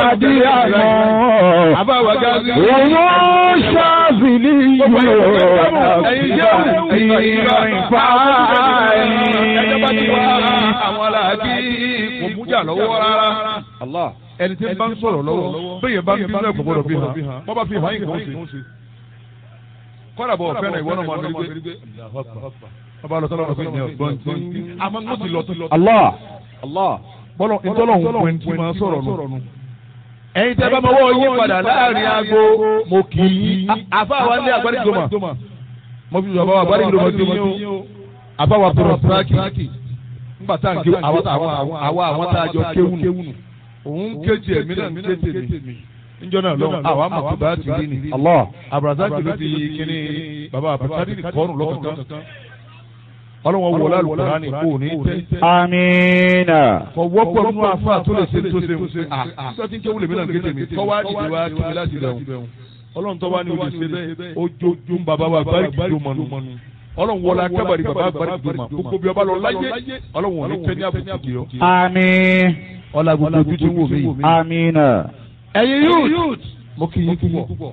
gàdí àná. àbáwá gáàsì. Òun ṣáàbìlì yóò ẹ̀yin jẹ́ ìrìn fáyì. ẹjọ́ bá ti wá àwọn aláàbí kò mújà lọ́wọ́ rárá. Allah. ẹni tí ń bá ń sọ̀rọ̀ lọ́wọ́ bẹ́ẹ̀ bá ń bínú ẹ̀kọ́ gbọ́dọ̀ bí hàn wọ́n bá fi hàn yín kò ń ṣe. kọ́dà bọ̀ fẹ́ràn ìwọ náà máa ń rí gbé. ọba lọ sọ́dọ̀ ọ̀gbìn ní ọ̀gbọ́n tí. àmọ́ mo ti lọ tó lọ. Allah. Allah. bọ́lọ̀ ìtọ́lọ̀ ń pè tí máa sọ̀rọ̀ nù. ẹ̀yin tẹ́ bá mọ́wọ́ yín padà láàrin aago mo kì í. àfáà wa ní agbárígbòmà mo fi bàbá wa agbárígbòmà ti yín o. àfáà wa tọrọ tíráàkì. nígbà tá à ń ké àwa àwọn tá a jọ kéwù nù. òun kéjì ẹ̀mí náà ń ké tèmi. níjọ́ náà lọ́wọ́ àwa mọ̀ tó bá ti rí ni. Allah. abrazaki ló fi kíní bàbá abrazaki kọ́ọ̀nù lọ́kọ̀ọ̀kan. ọlọ́wọ́ wọlé alùpùpù kò ní tẹ́ Amina. kọ wọ́pọ̀ nínú afa tó lè ṣe tó ṣe ń ṣe à tó ti ń kéwù lèmi náà kéde mi tọ́wá dìde wá kí mi láti dẹ̀hùn ọlọ́run tọ́wá ní olè ṣe bẹ́ẹ̀ ojojú bàbá wa bari kìdó mọ́nu ọlọ́run wọlé akẹ́bàrí bàbá bari kìdó mọ́ gbogbo bí ọba lọ láyé ọlọ́run ò ní tẹ́ ní àbùkù kì í ọ. Àmín. ọlá gbogbo ojú tí ń wò mí yìí. Amina. ẹ̀yin youth mo kì í púpọ̀.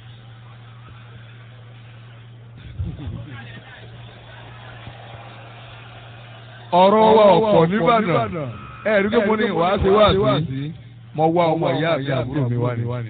ọ̀rọ̀ wa ọ̀pọ̀ nìbàdàn ẹ̀rí pé mo ní wàá ṣe wá sí mo wá ọmọ ìyá àti àbúrò mi wá ní.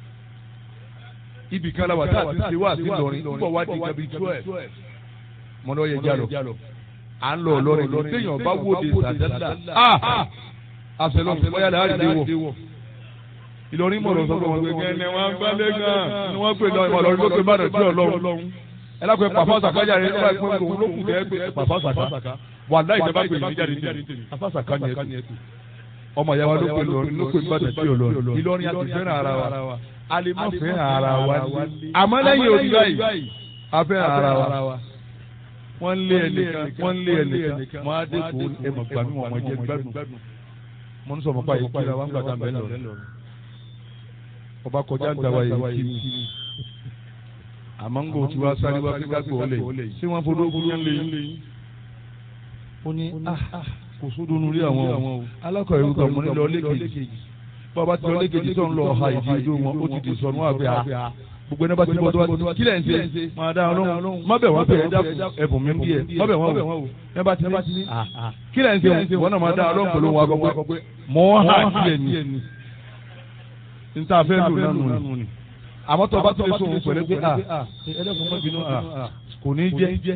ibì kan láwà tá a ti ṣe wá sí lọrin nígbà wá di gabi twelve mo ní ó yẹ jálọ à ń lọ lọrin lọ téèyàn bá wòde sàdádà àṣẹlọ bóyá lè àrídé wọ. Ìlọrin mọ̀ lọ sọ pé wọ́n gbé kẹ́ni wọ́n gbálẹ̀ gan ni wọ́n pè lọ ìmọ̀ lọ́rin ló pè bàdàn tí ọlọ́run. ẹ lápẹ́ pàfọ́ sàkájà rẹ̀ nígbà pé òun ló kù tẹ́ pé pàfọ́ sàká wà láì jẹ́ bá pè mí jáde tèmi afásàká ni ẹ tù. ọmọ ìyá wa ló pè lọrin ló pè bàdàn tí ọlọ́run. Ìlọrin a ti fẹ́ràn ara wa a lè má fẹ́ràn ara wa àmọ́ lẹ́yìn òbí báyìí a fẹ́ràn ara wa wọ́n lé ẹnìkan wọ́n lé ẹnìkan mọ́ adé kò ẹmọ̀ gbàmí wọn mọ̀ jẹ́ gbádùn mo ń sọ mọ́ báyìí kíra wá ń gbàdá mẹ́lẹ̀ lọ. ọba kọjá ń dáwà yìí kí ni. àmọ́ ń gbò tí wàá sáré wá kíkà gbò lè ṣé wọ́n fọdọ́ fún yẹn lè yín. ó ní kò sódò nu rí àwọn o alákọ̀ọ́ ìwé kan mo ní lọ lẹ́kẹ̀jì bàbá ti lọ lẹ́kẹ̀jì tó ń lọ ọ̀ha ìdí ojú wọn ó ti di sọnù àgbẹ̀ à gbogbo ẹni bá ti bọ́ tó bá ti kílẹ̀ ń ṣe máa dá ọlọ́run má bẹ̀ wọ́n bẹ̀ ẹ̀bùn mi ń bí ẹ má bẹ̀ wọ́n wò ẹ bá ti ní kílẹ̀ ń ṣe wọ́n náà máa dá ọlọ́run pẹ̀lú wọn akọ pé mọ́ hà kílẹ̀ ni n ta fẹ́ lò nánu ni àmọ́ tó bá tó lè sóhun pẹ̀lú pé a ẹlẹ́kùn mọ́ bínú a kò ní jẹ́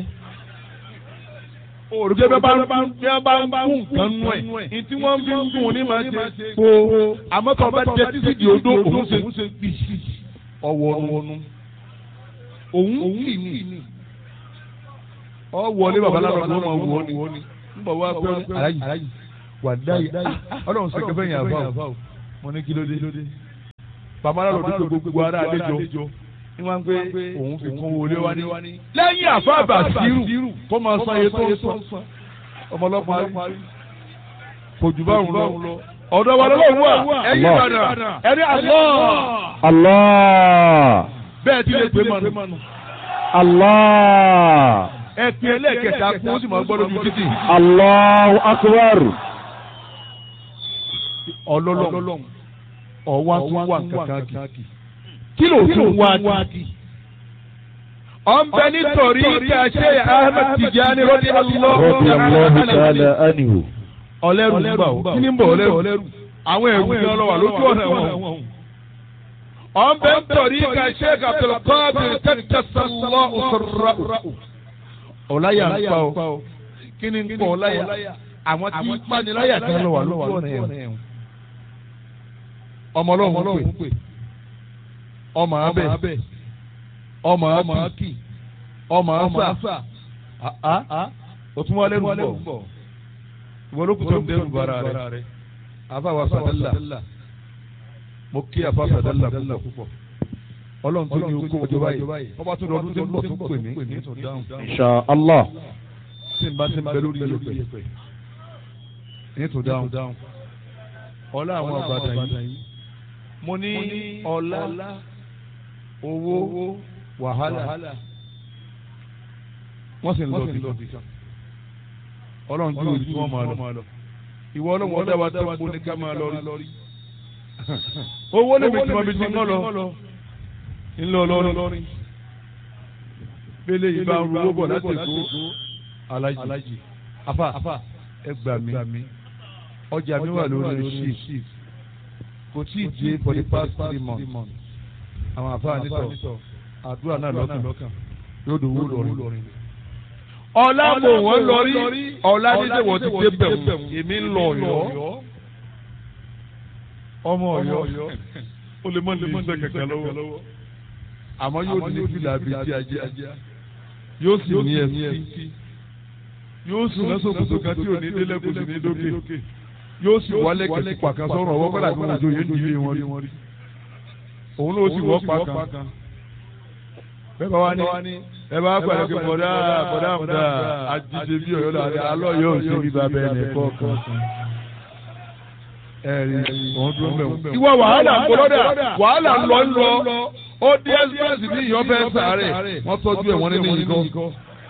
òrùké bẹ́ẹ̀ bá ń bá ń bá ń nǹkan nú ẹ̀ ní tí wọ́n fi ń dùn ní máa ṣe kó àmọ́ tó bá jẹ títí di odó òun ṣe gbìsì ọwọ́nu òun kì ní ọ wọlé babaláwo ló máa wọ ni n bọ̀ wá pé aláyì wà dáyì ọlọ́run sọ kẹfẹ́ yẹn àbá o mo ní kí ló dé babaláwo ló dé gbogbo ara àlejò ní wọ́n pé òun fi kún wọlé wá ní. lẹ́yìn àfáàbà sírù kó máa san iye tó ń san ọmọlọ́pàá kò jù báwọn lọ ọ̀dọ̀ wa lọ́wọ́ wà ẹ̀yìn ìbàdàn ẹ̀rí àlọ́. Allah. bẹ́ẹ̀ ti lè pè mọ́nu. Allah. ẹ pin ẹlẹ́ẹ̀kẹta kún ó sì máa gbọ́ lójú títì. Allahu akbar. ọlọ́lọ́ ọ̀wá tún wà kankan kì. kí ló tún wá kì. ọ̀nbẹ nítorí ká ṣe Ahmed Tijani rọ́bì Rabbi Allahu ta'ala anhu. ọlẹ́rù ń bà ó kí ni ń bọ̀ ọlẹ́rù àwọn ẹ̀rù ni ọlọ́wà lójú ọ̀nà wọn. ọ̀nbẹ nítorí ká ṣe Abdulkadir tẹ́tẹ́sánlọ́ òṣèrà. ọ̀láyà ń pa ó kí ni ń pọ̀ ọ̀láyà àwọn tí ń paniláyà kan lọ́wà lójú ọ̀nà ẹ̀wọ̀n. ọmọ ọlọ́run pè ọmọ abẹ ọmọ akí ọmọ afa òtún wọlé ń bọ̀ ìwọ ló kù tó ń dẹrù bara rẹ afa wa sadala mo kí afa sadala púpọ̀ ọlọ́run tó ní okó ọjọ́ báyìí ọba tó lọ́dún tó ń bọ̀ tó pè mí ní tó dáhùn Insha Allah. tí n bá ti ń bẹ lórí yẹpẹ ní tó dáhùn ọlá àwọn àbàdàn yìí mo ní ọlá owó wàhálà wọ́n sì ń lọ bí kan ọlọ́run ju òbí tí wọ́n máa lọ ìwọ ọlọ́run ọdẹ wa tó kó ní ká máa lọ rí owó lè mi tí mo fi ti ń lọ ńlọ lọrin pélé yìí bá ń ru owó bọ̀ láti èkó alájì afa ẹ gbà mí ọjà mi wà lórí shift kò tí ì dé for the past three months àwọn àfáà nítọ̀ àdúrà náà lọ́kàn yóò dòwó lọ́rin. ọ̀la mò wọ́n lọ́rí ọ̀la dídé wọ́n ti dé bẹ̀rù èmi ń lọ ọ̀yọ́ ọmọ ọ̀yọ́ ó lè mọ ní iṣẹ́ kankan lọ́wọ́ àmọ́ yóò ní fìlà bíi ti ajá yóò sì ní ẹsí yóò sì lọ́sọ̀ kòtò kan tí ò ní délẹ̀ kò sì ní dókè yóò sì wálé kẹ̀sì pàkan sọ̀rọ̀ ọwọ́ kọ́lá tí wọ́n jòyè ń dìde wọn rí òun ló sì wọ́ pàkan bẹ́ẹ̀ bá wá ní ẹ bá pàdé pé bọ̀dá bọ̀dá àmúdá àjíṣe bí ọ̀yọ́ làdé alọ́ yóò ṣe bí babẹ́ ẹ̀ nìkọ́ kan ẹ̀rí òun dúró mẹ́wọ̀n. ìwọ wàhálà ń bọ́dà wàhálà ń lọ ń lọ ó dé express ní ìyọ́ fẹ́ sàárẹ̀ wọ́n tọ́jú ẹ̀ wọ́n ní ìkọ́.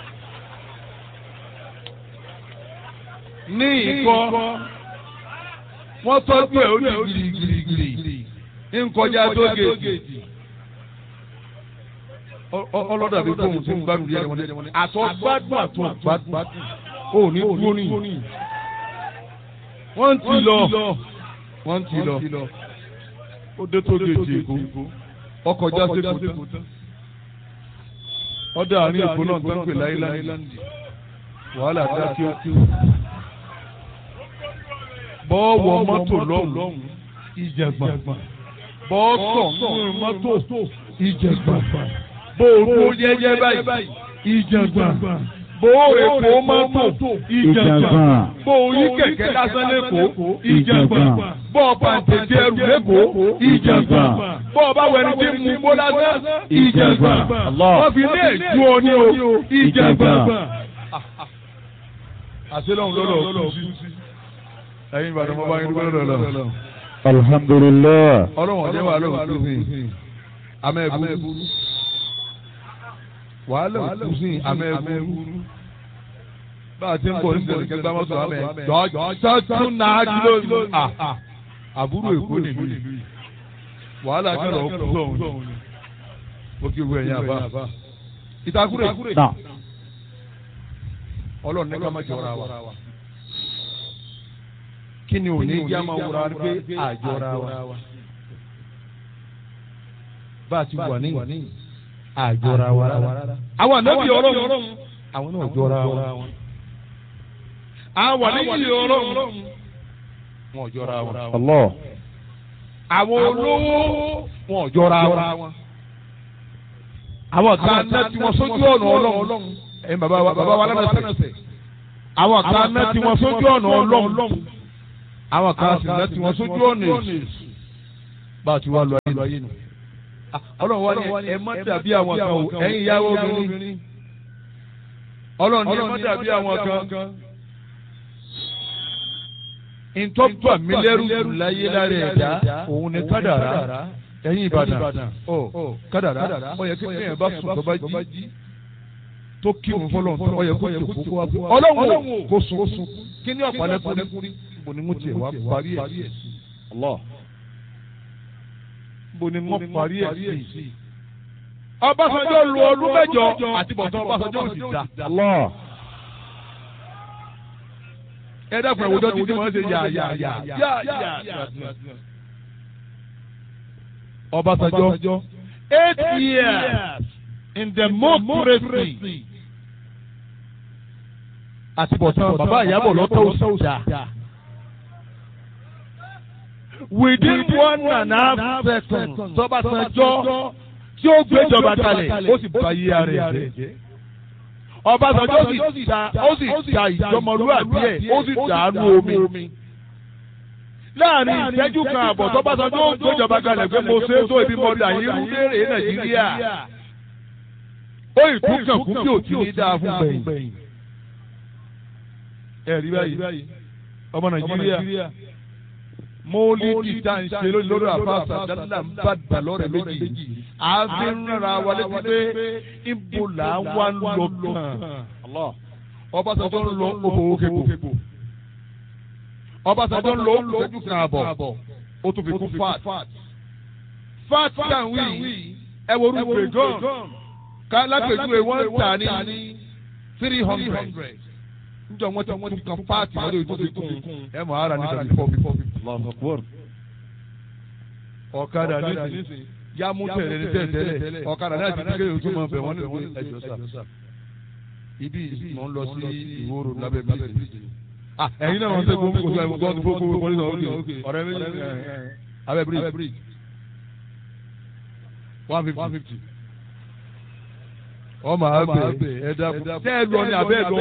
ní ìkọ́ wọ́n tọ́jú ẹ̀ ó ní girigirigiri nkọjá tó gèèjì ọlọ́dà bí fóun ti ń gbádùn yẹn wọn àtọ́ gbádùn àtọ́ gbádùn ó ní dúró ní wọ́n ti lọ wọ́n ti lọ ó dé tó gèèjì èkó ọkọ̀ já sí èkó tán ọdọ àárín èkó náà tó ń pè láìláńdì wàhálà dá kí ó kí ó bọ́ọ̀wọ̀ mọ́tò lọ́hùn ìjẹ̀gbọ̀n bọ́ọ̀tọ̀ nínú mọ́tò ìjẹ̀gbọ̀n bóòrò jẹ́jẹ́ báyìí ìjẹ̀gbọ̀n bóòrò èkó mọ́tò ìjẹ̀gbọ̀n bóòrí kẹ̀kẹ́ lásán lẹ́kọ̀ọ́ ìjẹ̀gbọ̀n bọ́ọ̀ pàǹtẹ̀tẹ̀ ẹrù lẹ́kọ̀ọ́ ìjẹ̀gbọ̀n bọ́ọ̀ bá wẹni tí mú bó lásán ìjẹ̀gbọ̀n wọ́n fi lé èjú ọ ní o ìjẹ̀gbọ̀n. àṣelọ́hún lọ́lọ́ kú sí ẹ̀yin ìbàdàn mọ́ bá yín dúpẹ́ lọ́dọ̀ lọ. alhamdulillah. ọlọ́run ọ̀dẹ́ wà lọ́wọ́ tó sìn amẹ́bùrú wàhálà òkú sìn amẹ́bùrú bá a ti ń bọ̀ ní sẹ̀lẹ̀ kẹgbẹ́ mọ́tò amẹ́ jọ́jọ́ tún náà dúró àbúrò èkó nìlú yìí wàhálà kẹrọ ọkùnrin sọ̀hún ó kí wú ẹ̀yìn àbá ìtakùrẹ̀ ọlọ́run ní ká má jọra wa kí ni òní ìjà máa wúra pé àjọra wa bá a ti wà ní àjọra wa rárá. àwọn ànábì ọlọ́run àwọn náà jọra wa. àwọn àníyí ọlọ́run wọn jọra wa. Allah. àwọn olówó wọn jọra wa. àwọn kan náà tí wọ́n sójú ọ̀nà ọlọ́run ẹ̀yin bàbá wa bàbá wa lánàá àwọn kan náà tí wọ́n sójú ọ̀nà ọlọ́run àwọn kan sì náà tí wọ́n sójú ọ̀nà èsì bá a ti wá lọ ayé nù. ọlọ́run wá ní ẹ má dàbí àwọn kan o ẹ̀yin ìyàwó obìnrin ọlọ́run ní ẹ má dàbí àwọn kan. ìtọ́jú àmìlẹ́rù láyé lára ẹ̀dá òun ni kádàrá ẹ̀yin ìbàdàn ọ kádàrá ó yẹ kí ẹ̀yìn bá sùn tó bá jí tó kí òun fọlọ́n tó ó yẹ kó jòkó kó wá fún ọlọ́run kó sùn kí ní ọ̀pọ̀lọpọ̀ bó ni mo tiẹ̀ wá parí ẹ̀ sí. bó ni mo parí ẹ̀ sí. Ọbásanjọ́ lu ọdún mẹ́jọ àti bọ̀tán Ọbásanjọ́ ò sì dá. ẹ dákun ẹ̀wùjọ́ títí wọ́n ṣe yà yà yà yà yà. Ọbásanjọ́ eight years in democracy àti bọ̀tán bàbá ìyàbọ̀ lọ́tọ̀ ò sì dá within one and a half seconds Ọbásanjọ́ tí ó gbéjọba kalẹ̀ ó sì bá yí ara ẹ̀ jẹ́. Ọbásanjọ́ sì ta ó sì ta ìjọmọlúwàbí ẹ̀ ó sì dàánú omi. láàrin ìṣẹ́jú kan àbọ̀ tọ́básanjọ́ ó gbéjọba kalẹ̀ pé mo ṣe é tó ibi mọ́dà yìí ń léèrè Nàìjíríà. ó ìtúkàn kú bí òtí ní dáa fún gbẹ̀yìn. ẹ̀rí báyìí ọmọ Nàìjíríà mọ́lídì tá à ń ṣe lórí àfàṣà dáadáa ń bá dà lọ́rẹ̀ méjì àfi ń rárá wa létí pé ibo là ń wá ń lọ kàn Ọbásanjọ́ ń lọ owó kébò Ọbásanjọ́ ń lọ ìṣẹ́jú kan àbọ̀ ó tún fi kún fat fat tan wí ẹ wo orú bregan ká lápèjúwe wọ́n tà ní three hundred njọ wọn ti wọn ti kan fat wọn lè tún fi kún ẹ mọ̀ ara ní tàbí four fifty. ọ̀kadà nísìnyí yá mú tẹ̀lé ní tẹ̀tẹ̀lẹ̀ ọ̀kadà náà ti di kéde ojú mọ̀ bẹ̀ wọ́n ní ẹjọ́ sà ibi mò ń lọ sí ìwòrò lábẹ́ bíríjì ẹ̀yin náà wọ́n tẹ́ gbogbo gbogbo gbogbo gbogbo gbogbo gbogbo gbogbo ọ̀rẹ́ méjì abẹ́ bíríjì one fifty ọmọ abẹ ẹ̀dá tẹ́ ẹ lọ ní abẹ́ lọ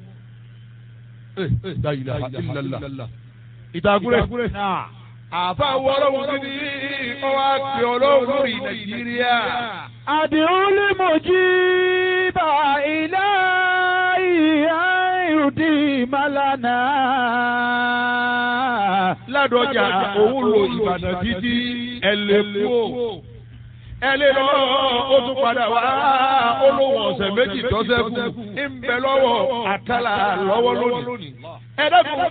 dayila ilala ìtàkùrẹ́ àfa wọ́ọ́rọ́ wọn ní ọwọ́ àti ọlọ́run lórí nàìjíríà. àdìrún lè mọ̀ jí bá ilé ìhà ìrùdí màlánà. ládọjà òun lo ìbàdàn títí ẹlẹ́kùó ẹlẹ́ lọ ó tún padà wá olówó ọ̀sẹ̀ méjì tọ́sẹ̀ kù ń bẹ lọ́wọ́ àkàlà lọ́wọ́ lónìí. ẹ dẹ́kun